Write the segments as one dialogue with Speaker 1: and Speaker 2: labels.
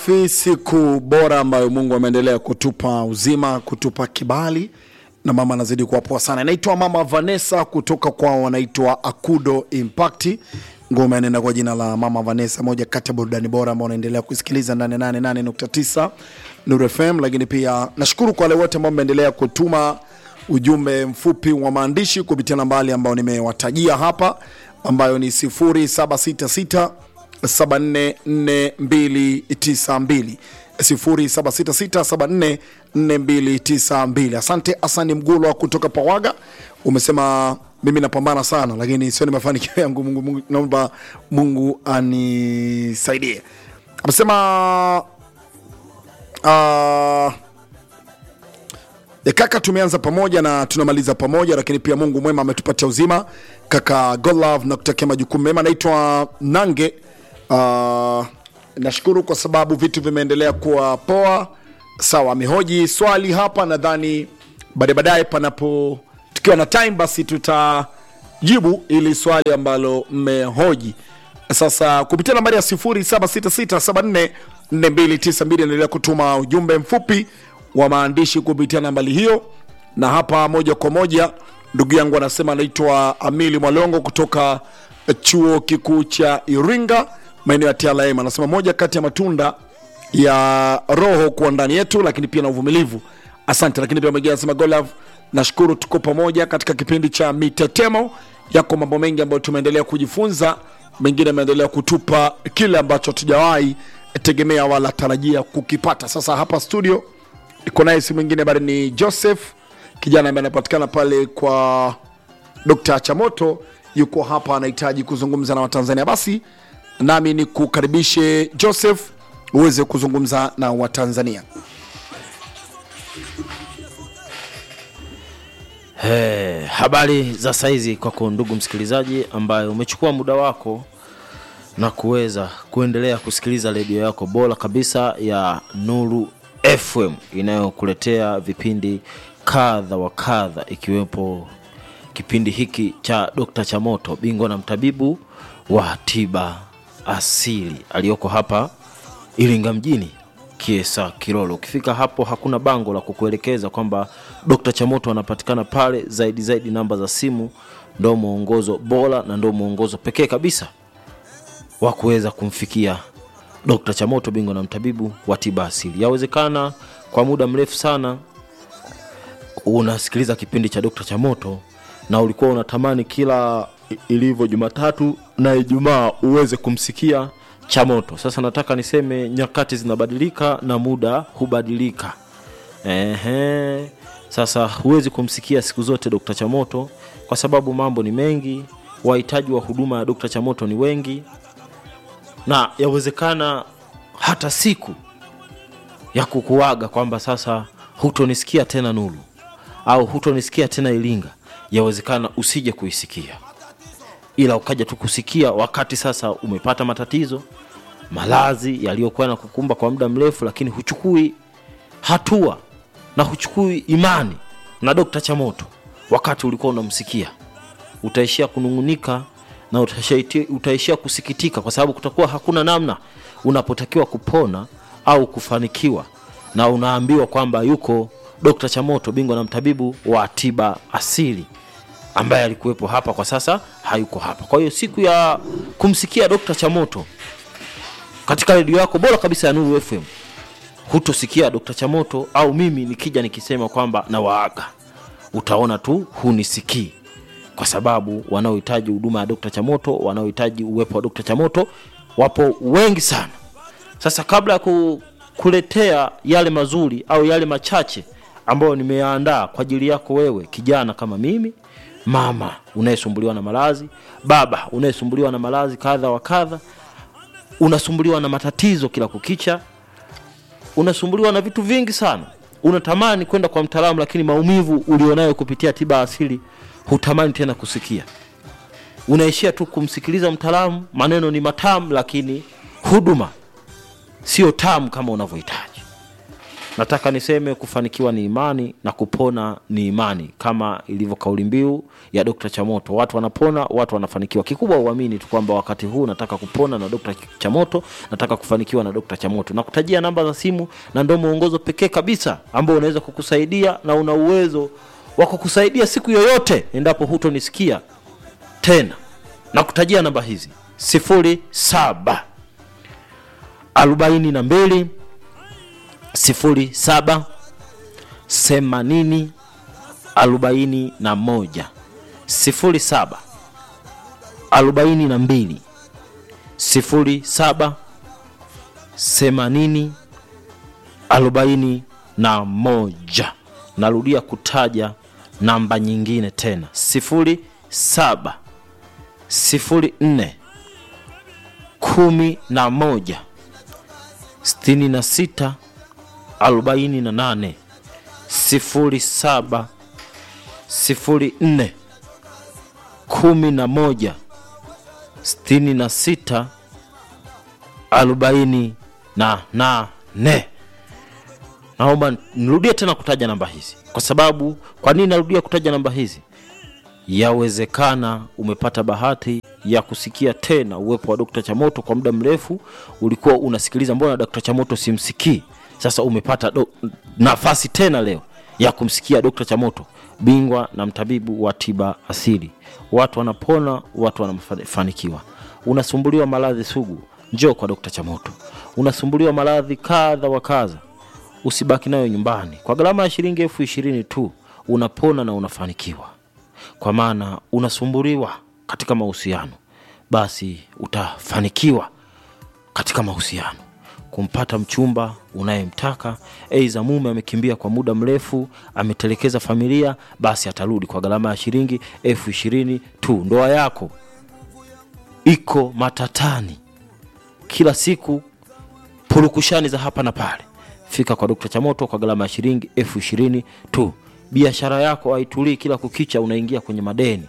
Speaker 1: Fi siku bora ambayo Mungu ameendelea kutupa uzima, kutupa kibali na mama anazidi kuwa poa sana. Naitwa Mama Vanessa kutoka kwao wanaitwa Akudo Impact. Ngoma inaenda kwa jina la Mama Vanessa, moja kati ya burudani bora ambao unaendelea kusikiliza 88.9 Nuru FM, lakini pia nashukuru kwa wale wote ambao mmeendelea kutuma ujumbe mfupi wa maandishi kupitia nambari ambayo nimewatajia hapa ambayo ni 0766 744292 0766744292. Asante Asani Mgulwa kutoka Pawaga, umesema mimi napambana sana, lakini sio ni mafanikio yangu. Mungu, Mungu, naomba Mungu anisaidie. Amesema uh, E kaka, tumeanza pamoja na tunamaliza pamoja, lakini pia Mungu mwema ametupatia uzima. Kaka Godlove, nakutakia majukumu mema. Naitwa Nange. Uh, nashukuru kwa sababu vitu vimeendelea kuwa poa. Sawa, amehoji swali hapa, nadhani baadaye baadaye, panapo tukiwa na time, basi tutajibu ili swali ambalo mmehoji sasa kupitia nambari ya 0766744292 endelea kutuma ujumbe mfupi wa maandishi kupitia nambari hiyo, na hapa moja kwa moja ndugu yangu anasema anaitwa Amili Mwalongo kutoka chuo kikuu cha Iringa maeneo ya TLM. Anasema moja kati ya matunda ya roho kuwa ndani yetu, lakini pia na uvumilivu. Asante. Lakini pia mwingine anasema Golav, nashukuru tuko pamoja katika kipindi cha mitetemo. Yako mambo mengi ambayo tumeendelea kujifunza, mengine ameendelea kutupa kile ambacho hatujawahi tegemea wala tarajia kukipata. Sasa hapa studio iko naye si mwingine bali ni Joseph, kijana ambaye anapatikana pale kwa Dr. Chamoto, yuko hapa anahitaji kuzungumza na Watanzania. Basi nami ni kukaribishe Joseph uweze kuzungumza na Watanzania.
Speaker 2: Hey, habari za saizi kwako ndugu msikilizaji ambaye umechukua muda wako na kuweza kuendelea kusikiliza redio yako bora kabisa ya Nuru FM inayokuletea vipindi kadha wa kadha ikiwepo kipindi hiki cha Dr. Chamoto, bingwa na mtabibu wa tiba asili aliyoko hapa Iringa mjini Kiesa Kilolo. Ukifika hapo hakuna bango la kukuelekeza kwamba Dr. Chamoto anapatikana pale. Zaidi zaidi, namba za simu ndo mwongozo bora na ndo mwongozo pekee kabisa wa kuweza kumfikia Dr. Chamoto, bingwa na mtabibu wa tiba asili. Yawezekana kwa muda mrefu sana unasikiliza kipindi cha Dr. Chamoto na ulikuwa unatamani kila ilivyo Jumatatu na Ijumaa uweze kumsikia Chamoto. Sasa nataka niseme nyakati zinabadilika na muda hubadilika. Ehe. Sasa huwezi kumsikia siku zote Dr. Chamoto kwa sababu mambo ni mengi, wahitaji wa huduma ya Dr. Chamoto ni wengi, na yawezekana hata siku ya kukuaga kwamba sasa hutonisikia tena Nuru au hutonisikia tena Iringa, yawezekana usije kuisikia, ila ukaja tu kusikia wakati sasa umepata matatizo, malazi yaliyokuwa na kukumba kwa muda mrefu, lakini huchukui hatua na huchukui imani na Dr. Chamoto wakati ulikuwa unamsikia, utaishia kunung'unika na utaishia, utaishia kusikitika kwa sababu kutakuwa hakuna namna unapotakiwa kupona au kufanikiwa na unaambiwa kwamba yuko Dr. Chamoto bingwa na mtabibu wa tiba asili ambaye alikuwepo hapa, kwa sasa hayuko hapa. Kwa hiyo siku ya kumsikia Dr. Chamoto katika redio yako bora kabisa ya Nuru FM hutosikia Dr. Chamoto au mimi nikija nikisema kwamba na waaga, utaona tu hunisikii kwa sababu wanaohitaji huduma ya Dr. Chamoto, wanaohitaji uwepo wa Dr. Chamoto wapo wengi sana. Sasa kabla ya ku, kuletea yale mazuri au yale machache ambayo nimeyaandaa kwa ajili yako wewe kijana kama mimi, mama unayesumbuliwa na malazi, baba unayesumbuliwa na malazi kadha wa kadha, unasumbuliwa na matatizo kila kukicha, unasumbuliwa na vitu vingi sana, unatamani kwenda kwa mtaalamu, lakini maumivu ulionayo kupitia tiba asili hutamani tena kusikia, unaishia tu kumsikiliza mtaalamu. Maneno ni matamu, lakini huduma sio tamu kama unavyohitaji. nataka niseme kufanikiwa ni imani na kupona ni imani kama ilivyo kauli mbiu ya Dr. Chamoto watu wanapona watu wanafanikiwa kikubwa uamini tu kwamba wakati huu nataka kupona na Dr. Chamoto nataka kufanikiwa na Dr. Chamoto na kutajia namba za simu na ndio mwongozo pekee kabisa ambao unaweza kukusaidia na una uwezo wa kukusaidia siku yoyote endapo hutonisikia tena na kutajia namba hizi sifuri saba arobaini na mbili sifuri saba themanini arobaini na moja sifuri saba arobaini na mbili sifuri saba themanini arobaini na moja narudia kutaja namba nyingine tena sifuri saba sifuri nne kumi na moja sitini na sita arobaini na nane sifuri saba sifuri nne kumi na moja sitini na sita arobaini na nane naomba nirudie tena kutaja namba hizi kwa sababu kwa nini narudia kutaja namba hizi yawezekana umepata bahati ya kusikia tena uwepo wa Dr. Chamoto kwa muda mrefu, ulikuwa unasikiliza, mbona Dr. Chamoto simsikii? Sasa umepata do, nafasi tena leo ya kumsikia Dr. Chamoto, bingwa na mtabibu wa tiba asili. Watu wanapona, watu wanafanikiwa. Unasumbuliwa maradhi sugu, njoo kwa Dr. Chamoto. Unasumbuliwa maradhi kadha wa kadha, usibaki nayo nyumbani. Kwa gharama ya shilingi elfu ishirini tu unapona na unafanikiwa kwa maana unasumbuliwa katika mahusiano, basi utafanikiwa katika mahusiano. Kumpata mchumba unayemtaka, aidha mume amekimbia kwa muda mrefu, ametelekeza familia, basi atarudi kwa gharama ya shilingi elfu ishirini tu. Ndoa yako iko matatani, kila siku purukushani za hapa na pale, fika kwa Dr. Chamoto kwa gharama ya shilingi elfu ishirini tu. Biashara yako haitulii, kila kukicha unaingia kwenye madeni.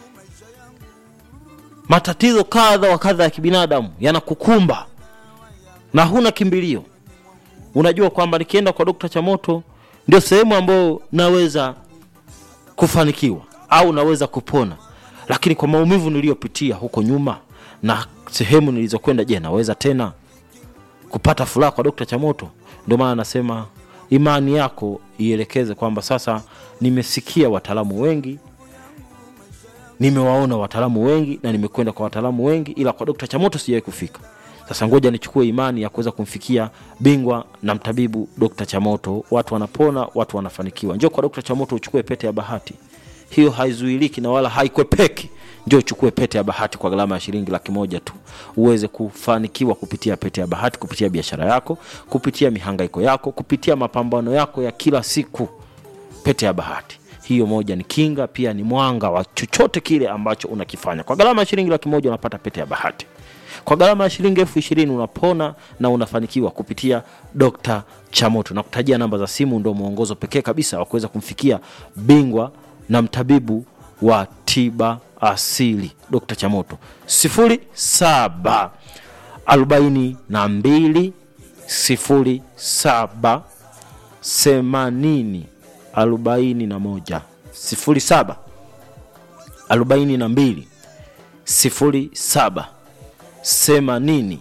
Speaker 2: Matatizo kadha wa kadha ya kibinadamu yanakukumba na huna kimbilio. Unajua kwamba nikienda kwa Dr. Chamoto ndio sehemu ambayo naweza kufanikiwa au naweza kupona, lakini kwa maumivu niliyopitia huko nyuma na sehemu nilizokwenda, je, naweza tena kupata furaha kwa Dr. Chamoto? Ndio maana nasema imani yako ielekeze kwamba sasa nimesikia wataalamu wengi, nimewaona wataalamu wengi na nimekwenda kwa wataalamu wengi, ila kwa Dr. Chamoto sijawahi kufika. Sasa ngoja nichukue imani ya kuweza kumfikia bingwa na mtabibu Dr. Chamoto. Watu wanapona, watu wanafanikiwa. Njoo kwa Dr. Chamoto uchukue pete ya bahati, hiyo haizuiliki na wala haikwepeki. Njoo uchukue pete ya bahati kwa gharama ya shilingi laki moja tu, uweze kufanikiwa kupitia pete ya bahati, kupitia biashara yako, kupitia mihangaiko yako, kupitia mapambano yako ya kila siku. Pete ya bahati hiyo moja ni kinga, pia ni mwanga wa chochote kile ambacho unakifanya. Kwa gharama ya shilingi laki moja unapata pete ya bahati. Kwa gharama ya shilingi elfu ishirini unapona na unafanikiwa kupitia Dr. Chamoto. Na kutajia namba za simu, ndio mwongozo pekee kabisa wa kuweza kumfikia bingwa na mtabibu wa tiba asili Dr. Chamoto sifuri saba arobaini na mbili sifuri saba themanini arobaini na moja sifuri saba arobaini na mbili sifuri saba themanini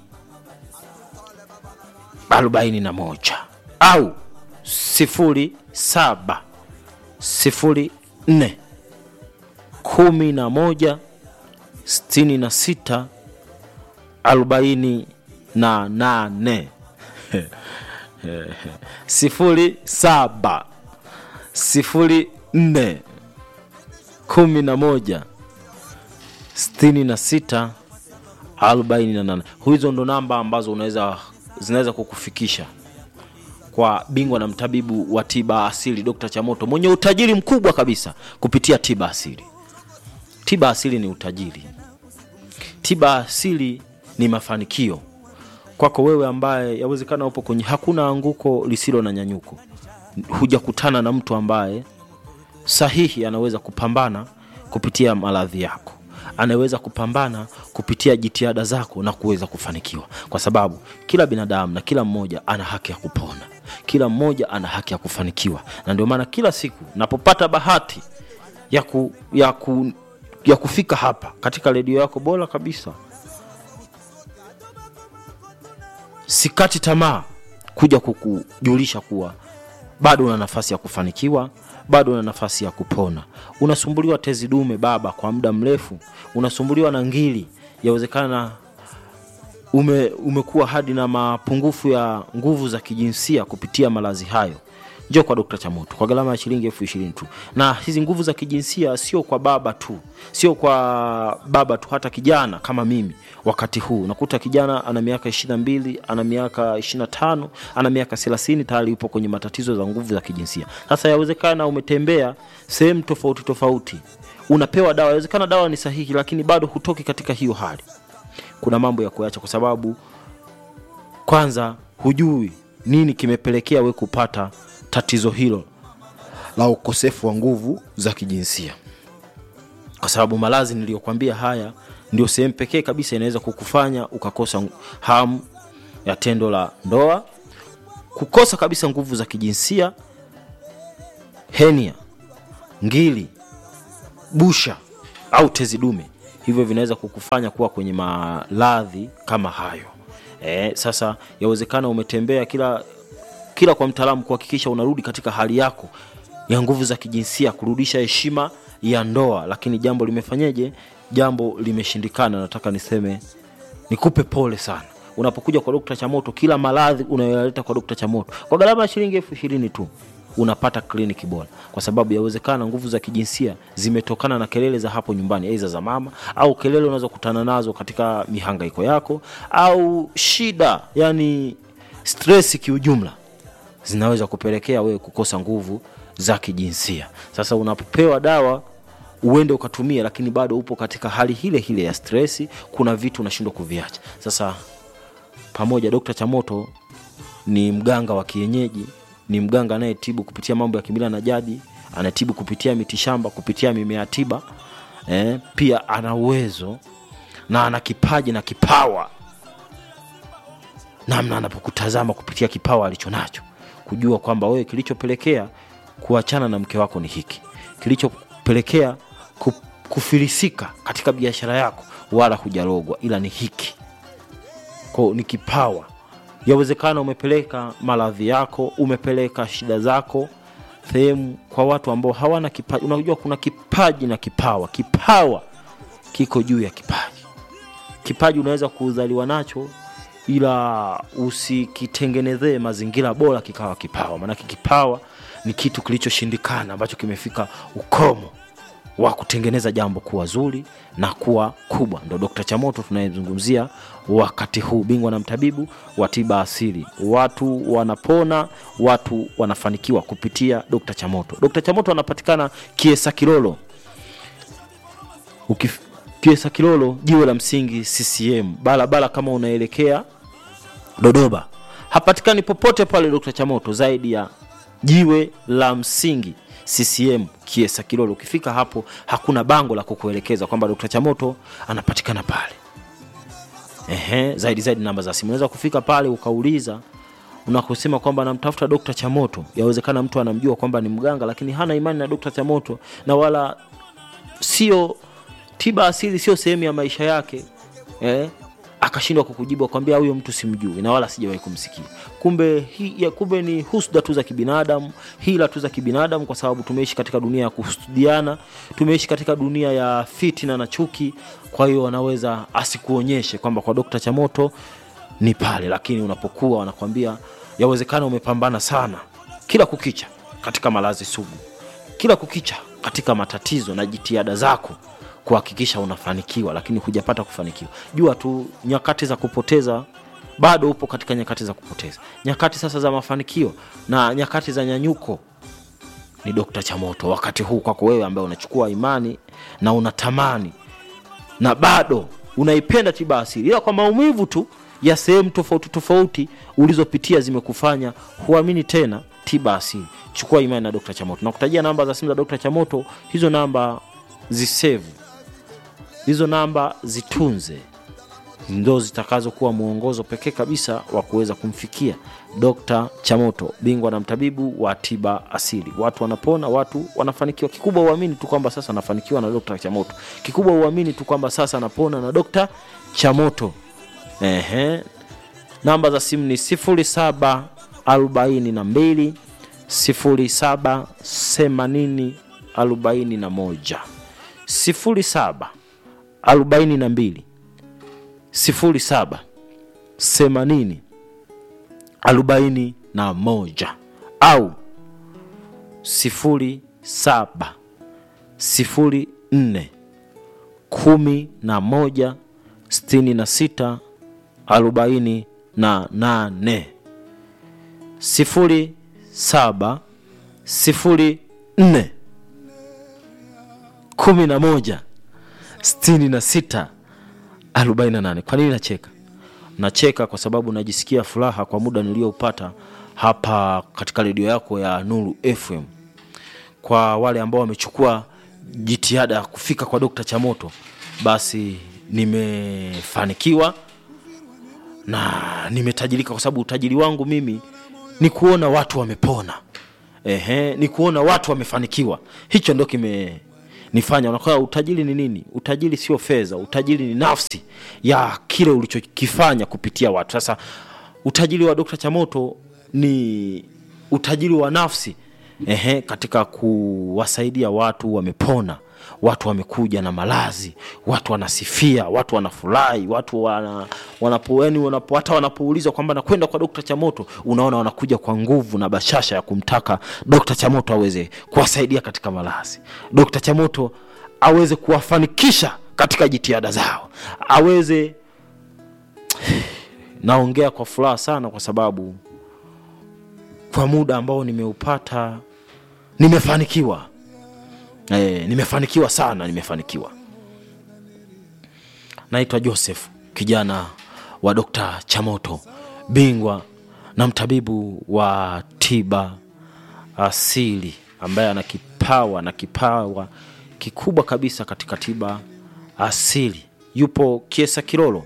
Speaker 2: arobaini na moja au sifuri saba sifuri nne kumi na moja sitini na sita arobaini na nane sifuri saba sifuri nne kumi na moja sitini na sita arobaini na nane. Hizo ndo namba ambazo unaweza zinaweza kukufikisha kwa bingwa na mtabibu wa tiba asili Dr. Chamoto mwenye utajiri mkubwa kabisa kupitia tiba asili. Tiba asili ni utajiri, tiba asili ni mafanikio kwako wewe ambaye yawezekana upo kwenye hakuna anguko lisilo na nyanyuko, hujakutana na mtu ambaye sahihi anaweza kupambana kupitia maradhi yako, anaweza kupambana kupitia jitihada zako na kuweza kufanikiwa, kwa sababu kila binadamu na kila mmoja ana haki ya kupona. kila mmoja ana haki ya kufanikiwa na ndio maana kila siku napopata bahati ya, ku, ya, ku, ya kufika hapa katika redio yako bora kabisa sikati tamaa kuja kukujulisha kuwa bado una nafasi ya kufanikiwa bado una nafasi ya kupona unasumbuliwa tezi dume baba kwa muda mrefu unasumbuliwa na ngili yawezekana ume, umekuwa hadi na mapungufu ya nguvu za kijinsia kupitia malazi hayo njoo kwa dokta chamoto kwa gharama ya shilingi elfu ishirini tu na hizi nguvu za kijinsia sio kwa baba tu sio kwa baba tu hata kijana kama mimi wakati huu unakuta kijana ana miaka ishirina mbili ana miaka ishirina tano ana miaka thelathini tayari yupo kwenye matatizo za nguvu za kijinsia sasa yawezekana umetembea sehemu tofauti tofauti unapewa dawa yawezekana dawa ni sahihi lakini bado hutoki katika hiyo hali kuna mambo ya kuacha kwa sababu kwanza hujui nini kimepelekea we kupata tatizo hilo la ukosefu wa nguvu za kijinsia kwa sababu malazi niliyokwambia haya ndio sehemu pekee kabisa inaweza kukufanya ukakosa hamu ya tendo la ndoa kukosa kabisa nguvu za kijinsia henia ngili busha au tezi dume hivyo vinaweza kukufanya kuwa kwenye maradhi kama hayo e, sasa yawezekana umetembea kila kila kwa mtaalamu kuhakikisha unarudi katika hali yako ya nguvu za kijinsia kurudisha heshima ya ndoa lakini jambo limefanyeje jambo limeshindikana nataka niseme nikupe pole sana unapokuja kwa dokta chamoto kila maradhi unayoyaleta kwa dokta chamoto kwa gharama ya shilingi elfu ishirini tu unapata kliniki bora kwa sababu yawezekana nguvu za kijinsia zimetokana na kelele za hapo nyumbani aidha za mama au kelele unazokutana nazo katika mihangaiko yako au shida yani stresi kiujumla zinaweza kupelekea wewe kukosa nguvu za kijinsia sasa unapopewa dawa uende ukatumia lakini bado upo katika hali hile hile ya stresi kuna vitu unashindwa kuviacha sasa pamoja dokta chamoto ni mganga wa kienyeji ni mganga anayetibu kupitia mambo ya kimila na jadi anatibu kupitia mitishamba kupitia mimea tiba eh, pia ana uwezo na ana kipaji na kipawa namna anapokutazama kupitia kipawa alichonacho kujua kwamba wewe kilichopelekea kuachana na mke wako ni hiki kilichopelekea ku- kufilisika katika biashara yako wala hujarogwa ila ni hiki kwao ni kipawa yawezekana umepeleka maradhi yako umepeleka shida zako sehemu kwa watu ambao hawana kipaji unajua kuna kipaji na kipawa kipawa kiko juu ya kipaji kipaji unaweza kuzaliwa nacho ila usikitengenezee mazingira bora kikawa kipawa maanake kipawa ni kitu kilichoshindikana ambacho kimefika ukomo wa kutengeneza jambo kuwa zuri na kuwa kubwa ndo dokta chamoto tunayezungumzia wakati huu bingwa na mtabibu wa tiba asili watu wanapona watu wanafanikiwa kupitia dokta chamoto dokta chamoto anapatikana kiesa kilolo Ukif, kiesa kilolo jiwe la msingi ccm barabara kama unaelekea Dodoma. Hapatikani popote pale Dr. Chamoto zaidi ya jiwe la msingi CCM Kiesa Kilolo. Ukifika hapo hakuna bango la kukuelekeza kwamba Dr. Chamoto anapatikana pale. Ehe, zaidi zaidi namba za simu unaweza kufika pale ukauliza unakosema kwamba namtafuta Dr. Chamoto. Yawezekana mtu anamjua kwamba ni mganga lakini hana imani na Dr. Chamoto na wala sio tiba asili sio sehemu ya maisha yake eh? akashindwa kukujibu akwambia huyo mtu simjui na wala sijawahi kumsikia kumbe hi, ya, kumbe ni husda tu za kibinadamu hila tu za kibinadamu kwa sababu tumeishi katika dunia ya kuhusudiana tumeishi katika dunia ya fitina na chuki kwa hiyo wanaweza asikuonyeshe kwamba kwa dokta chamoto ni pale lakini unapokuwa wanakwambia yawezekana umepambana sana kila kukicha katika malazi sugu kila kukicha katika matatizo na jitihada zako kuhakikisha unafanikiwa lakini hujapata kufanikiwa jua tu nyakati za kupoteza bado upo katika nyakati za kupoteza nyakati sasa za mafanikio na nyakati za nyanyuko ni dokta chamoto wakati huu kwako wewe ambaye unachukua imani na unatamani na bado unaipenda tiba asili ila kwa maumivu tu ya sehemu tofauti tofauti ulizopitia zimekufanya huamini tena tiba asili chukua imani na dokta chamoto nakutajia namba za simu za dokta chamoto hizo namba zisevu hizo namba zitunze ndo zitakazokuwa mwongozo pekee kabisa wa kuweza kumfikia Dr. Chamoto, bingwa na mtabibu wa tiba asili. Watu wanapona, watu wanafanikiwa. Kikubwa uamini tu kwamba sasa anafanikiwa na Dr. Chamoto. Kikubwa uamini tu kwamba sasa anapona na Dr. Chamoto. Ehe. Namba za simu ni 07 42 07 80 41 07 42 07 80 41 au 07 04 11 66 48 sifuri saba sifuri nne kumi na moja sitini na sita arobaini na nane. Kwa nini nacheka? Nacheka kwa sababu najisikia furaha kwa muda nilioupata hapa katika redio yako ya Nuru FM. Kwa wale ambao wamechukua jitihada ya kufika kwa Dokta Chamoto, basi nimefanikiwa na nimetajirika, kwa sababu utajiri wangu mimi ni kuona watu wamepona. Ehe, ni kuona watu wamefanikiwa. Hicho ndo kimenifanya. Unakuwa utajiri ni nini? Utajiri sio fedha, utajiri ni nafsi ya kile ulichokifanya kupitia watu. Sasa utajiri wa Dr. Chamoto ni utajiri wa nafsi ehe, katika kuwasaidia watu wamepona, watu wamekuja na malazi, watu wanasifia, watu wanafurahi, watu wana, wanapo, yani wanapo, hata wanapoulizwa kwamba nakwenda kwa Dr. Chamoto, unaona wanakuja kwa nguvu na bashasha ya kumtaka Dr. Chamoto aweze kuwasaidia katika malazi, Dr. Chamoto aweze kuwafanikisha katika jitihada zao, aweze naongea kwa furaha sana kwa sababu kwa muda ambao nimeupata nimefanikiwa e, nimefanikiwa sana nimefanikiwa naitwa joseph kijana wa dokta chamoto bingwa na mtabibu wa tiba asili ambaye ana kipawa na kipawa kikubwa kabisa katika tiba asili yupo kiesa kilolo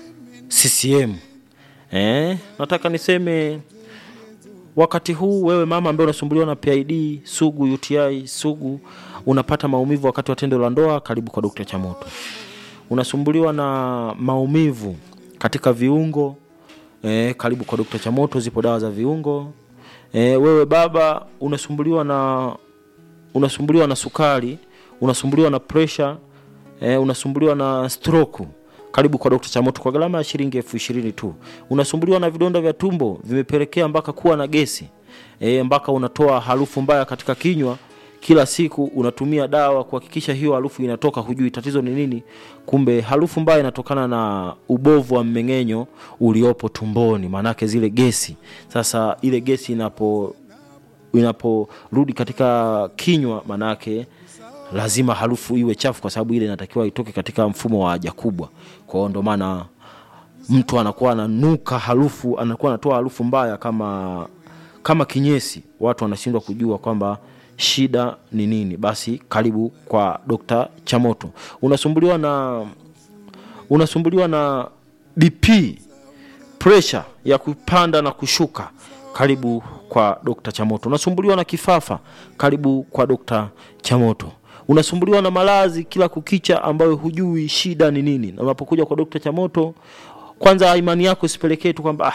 Speaker 2: ccm eh, nataka niseme wakati huu wewe mama ambaye unasumbuliwa na PID sugu, UTI sugu, unapata maumivu wakati wa tendo la ndoa, karibu kwa Dr. Chamoto. Unasumbuliwa na maumivu katika viungo eh, karibu kwa Dr. Chamoto, zipo dawa za viungo. Eh, wewe baba unasumbuliwa na unasumbuliwa na sukari, unasumbuliwa na pressure, eh, unasumbuliwa na stroke karibu kwa Dr. Chamoto kwa gharama ya shilingi elfu ishirini tu. Unasumbuliwa na vidonda vya tumbo vimepelekea mpaka kuwa na gesi e, mpaka unatoa harufu mbaya katika kinywa kila siku unatumia dawa kuhakikisha hiyo harufu inatoka, hujui tatizo ni nini. Kumbe harufu mbaya inatokana na ubovu wa mmeng'enyo uliopo tumboni, maanake zile gesi. Sasa ile gesi inapo inaporudi katika kinywa, maanake lazima harufu iwe chafu, kwa sababu ile inatakiwa itoke katika mfumo wa haja kubwa. Kwa hiyo ndo maana mtu anakuwa ananuka harufu, anakuwa anatoa harufu mbaya kama kama kinyesi. Watu wanashindwa kujua kwamba shida ni nini. Basi karibu kwa Dr. Chamoto. Unasumbuliwa na unasumbuliwa na BP, pressure ya kupanda na kushuka, karibu kwa Dr. Chamoto. Unasumbuliwa na kifafa, karibu kwa Dr. Chamoto unasumbuliwa na malazi kila kukicha ambayo hujui shida ni nini, na unapokuja kwa Dokta Chamoto, kwanza imani yako isipelekee tu kwamba ah,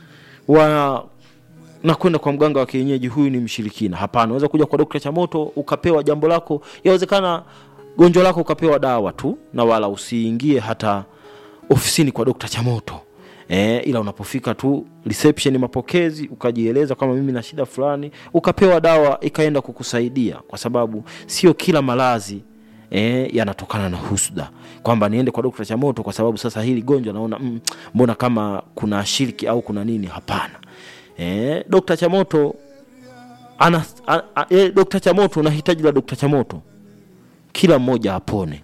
Speaker 2: wa nakwenda kwa mganga wa kienyeji, huyu ni mshirikina. Hapana, unaweza kuja kwa Dokta Chamoto ukapewa jambo lako, yawezekana gonjwa lako ukapewa dawa tu, na wala usiingie hata ofisini kwa Dokta Chamoto. E, ila unapofika tu reception mapokezi, ukajieleza kama mimi na shida fulani, ukapewa dawa ikaenda kukusaidia, kwa sababu sio kila malazi e, yanatokana na husda, kwamba niende kwa Dokta Chamoto kwa sababu sasa hili gonjwa naona mm, mbona kama kuna shiriki au kuna nini. Hapana. E, Dokta Chamoto ana, a, a, e, Dokta Chamoto na hitaji la Dokta Chamoto, kila mmoja apone,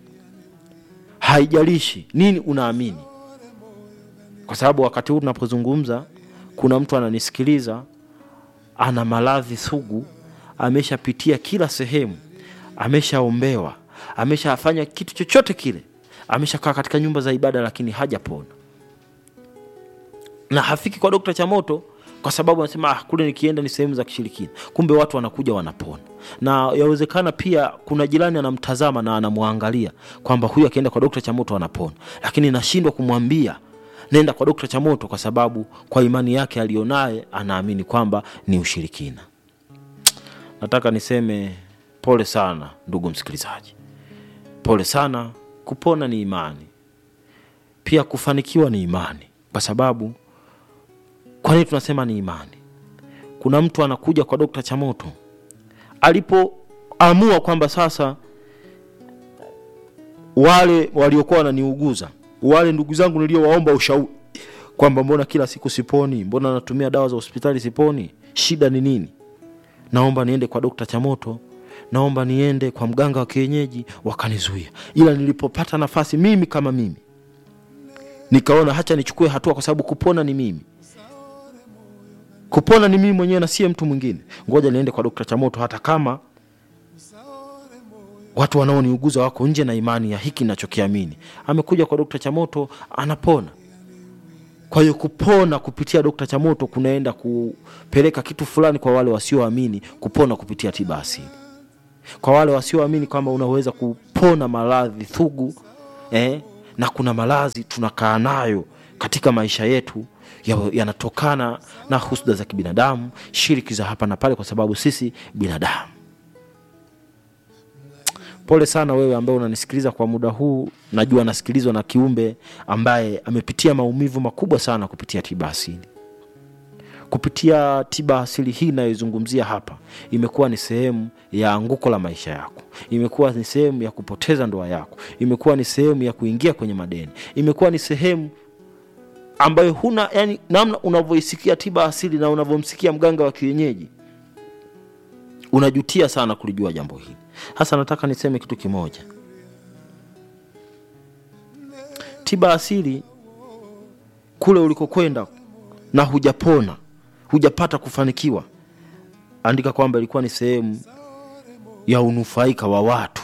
Speaker 2: haijalishi nini unaamini kwa sababu wakati huu tunapozungumza, kuna mtu ananisikiliza, ana maradhi sugu, ameshapitia kila sehemu, ameshaombewa, ameshafanya kitu chochote kile, ameshakaa katika nyumba za ibada, lakini hajapona. na hafiki kwa dokta chamoto kwa sababu anasema ah, kule nikienda ni sehemu za kishirikina kumbe watu wanakuja wanapona na yawezekana pia kuna jirani anamtazama na anamwangalia kwamba huyu akienda kwa dokta chamoto anapona lakini nashindwa kumwambia nenda kwa dokta chamoto kwa sababu kwa imani yake aliyonaye anaamini kwamba ni ushirikina nataka niseme pole sana ndugu msikilizaji pole sana kupona ni imani pia kufanikiwa ni imani kwa sababu kwa nini tunasema ni imani kuna mtu anakuja kwa dokta chamoto alipoamua kwamba sasa wale waliokuwa wananiuguza wale ndugu zangu niliowaomba ushauri kwamba mbona kila siku siponi mbona natumia dawa za hospitali siponi shida ni nini naomba niende kwa dokta chamoto naomba niende kwa mganga wa kienyeji wakanizuia ila nilipopata nafasi mimi kama mimi nikaona hacha nichukue hatua kwa sababu kupona ni mimi kupona ni mimi mwenyewe na siye mtu mwingine ngoja niende kwa dokta chamoto hata kama watu wanaoniuguza wako nje na imani ya hiki nachokiamini amekuja kwa dokta chamoto anapona kwa hiyo kupona kupitia dokta chamoto kunaenda kupeleka kitu fulani kwa wale wasioamini kupona kupitia tiba asili kwa wale wasioamini kwamba unaweza kupona maradhi thugu eh, na kuna maradhi tunakaa nayo katika maisha yetu ya- yanatokana na husda za kibinadamu shiriki za hapa na pale kwa sababu sisi binadamu pole sana wewe ambaye unanisikiliza kwa muda huu najua nasikilizwa na kiumbe ambaye amepitia maumivu makubwa sana kupitia tiba asili kupitia tiba asili hii inayoizungumzia hapa imekuwa ni sehemu ya anguko la maisha yako imekuwa ni sehemu ya kupoteza ndoa yako imekuwa ni sehemu ya kuingia kwenye madeni imekuwa ni sehemu ambayo huna yani namna unavyoisikia tiba asili na unavyomsikia mganga wa kienyeji unajutia sana kulijua jambo hili hasa nataka niseme kitu kimoja tiba asili kule ulikokwenda na hujapona hujapata kufanikiwa andika kwamba ilikuwa ni sehemu ya unufaika wa watu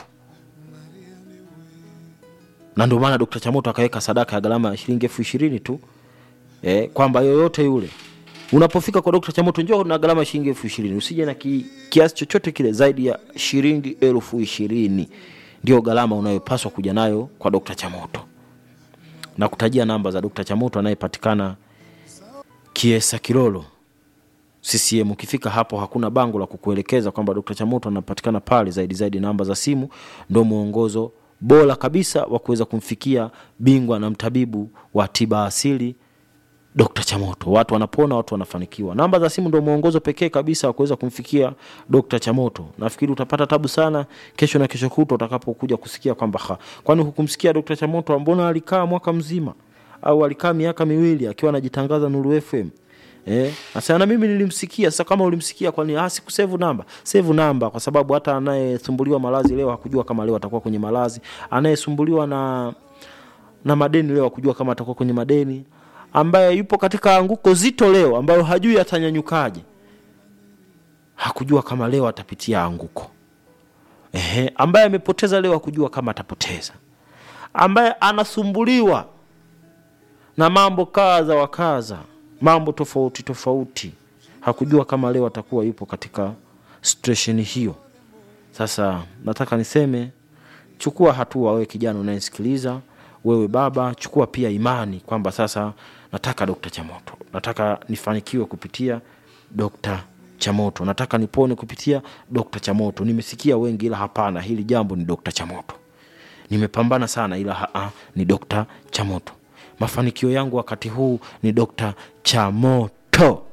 Speaker 2: na ndio maana dokta chamoto akaweka sadaka ya gharama ya shilingi elfu ishirini tu eh, kwamba yoyote yule unapofika kwa dokta chamoto njoo na gharama ya shilingi elfu ishirini usije na ki, kiasi chochote kile zaidi ya shilingi elfu ishirini ndio gharama unayopaswa kuja nayo kwa dokta chamoto na kutajia namba za dokta chamoto anayepatikana kiesa kilolo ccm ukifika hapo hakuna bango la kukuelekeza kwamba dokta chamoto anapatikana pale zaidi zaidi namba za simu ndo mwongozo bora kabisa wa kuweza kumfikia bingwa na mtabibu wa tiba asili Dr. Chamoto. Watu wanapona, watu wanafanikiwa. Namba za simu ndio mwongozo pekee kabisa wa kuweza kumfikia Dr. Chamoto. Nafikiri utapata tabu sana kesho na kesho kutwa utakapokuja kusikia kwamba ha, kwani hukumsikia Dr. Chamoto mbona alikaa mwaka mzima au alikaa miaka miwili akiwa anajitangaza Nuru FM? Eh, sasa na mimi nilimsikia. Sasa kama ulimsikia, kwani ah, sikusevu namba? Save namba, kwa sababu hata anayesumbuliwa malazi leo hakujua kama leo atakuwa kwenye malazi, anayesumbuliwa na na madeni leo hakujua kama atakuwa kwenye madeni, ambaye yupo katika anguko zito leo, ambayo hajui atanyanyukaje, hakujua kama leo atapitia anguko. Ehe, ambaye amepoteza leo hakujua kama atapoteza, ambaye anasumbuliwa na mambo kadha wa kadha, mambo tofauti tofauti, hakujua kama leo atakuwa yupo katika situation hiyo. Sasa nataka niseme, chukua hatua, wewe kijana unayesikiliza, wewe baba, chukua pia imani kwamba sasa nataka Dokta Chamoto, nataka nifanikiwe kupitia Dokta Chamoto, nataka nipone kupitia Dokta Chamoto. Nimesikia wengi, ila hapana, hili jambo ni Dokta Chamoto. Nimepambana sana, ila haa, ni Dokta Chamoto. Mafanikio yangu wakati huu ni Dokta Chamoto.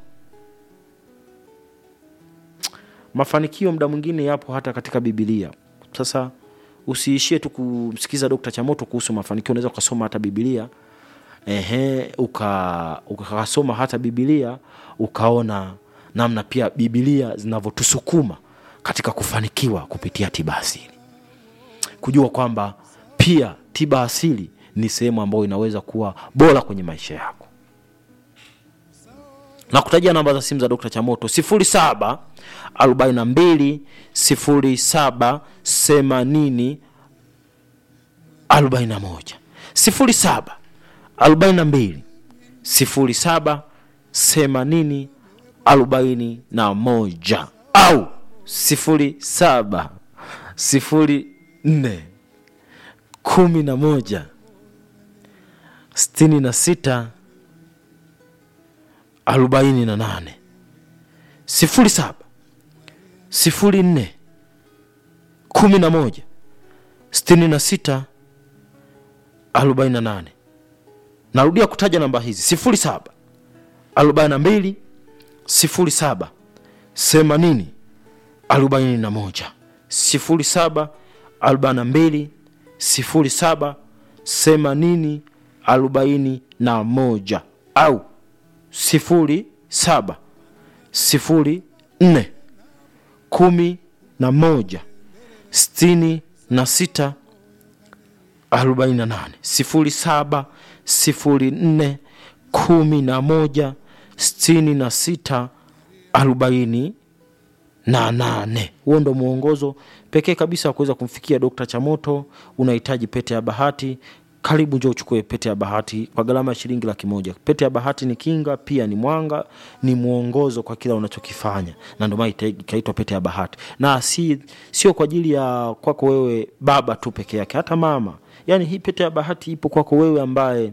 Speaker 2: Mafanikio muda mwingine yapo hata katika Bibilia. Sasa usiishie tu kumsikiza Dokta Chamoto kuhusu mafanikio, unaweza ukasoma hata Bibilia ehe, uka ukasoma hata Bibilia ukaona namna pia Bibilia zinavyotusukuma katika kufanikiwa kupitia tiba asili, kujua kwamba pia tiba asili ni sehemu ambayo inaweza kuwa bora kwenye maisha yako na kutajia namba za simu za Dr. Chamoto 07 42 07 80 41 07 42 sifuri saba themanini arobaini na moja au sifuri saba sifuri nne kumi na moja sitini na sita arobaini na nane sifuri saba sifuri nne kumi na moja sitini na sita arobaini na nane narudia kutaja namba hizi sifuri saba arobaini na mbili sifuri saba themanini arobaini na moja sifuri saba arobaini na mbili sifuri saba themanini arobaini na moja au sifuri saba sifuri nne kumi na moja sitini na sita arobaini na nane sifuri saba sifuri nne kumi na moja sitini na sita arobaini na nane huo ndo mwongozo pekee kabisa wa kuweza kumfikia dokta chamoto unahitaji pete ya bahati karibu njo uchukue pete ya bahati kwa gharama ya shilingi laki moja pete ya bahati ni kinga pia ni mwanga ni mwongozo kwa kila unachokifanya na ndio maana ita- ikaitwa pete ya bahati na si sio kwa ajili ya kwako wewe baba tu peke yake hata mama yaani hii pete ya bahati ipo kwako wewe ambaye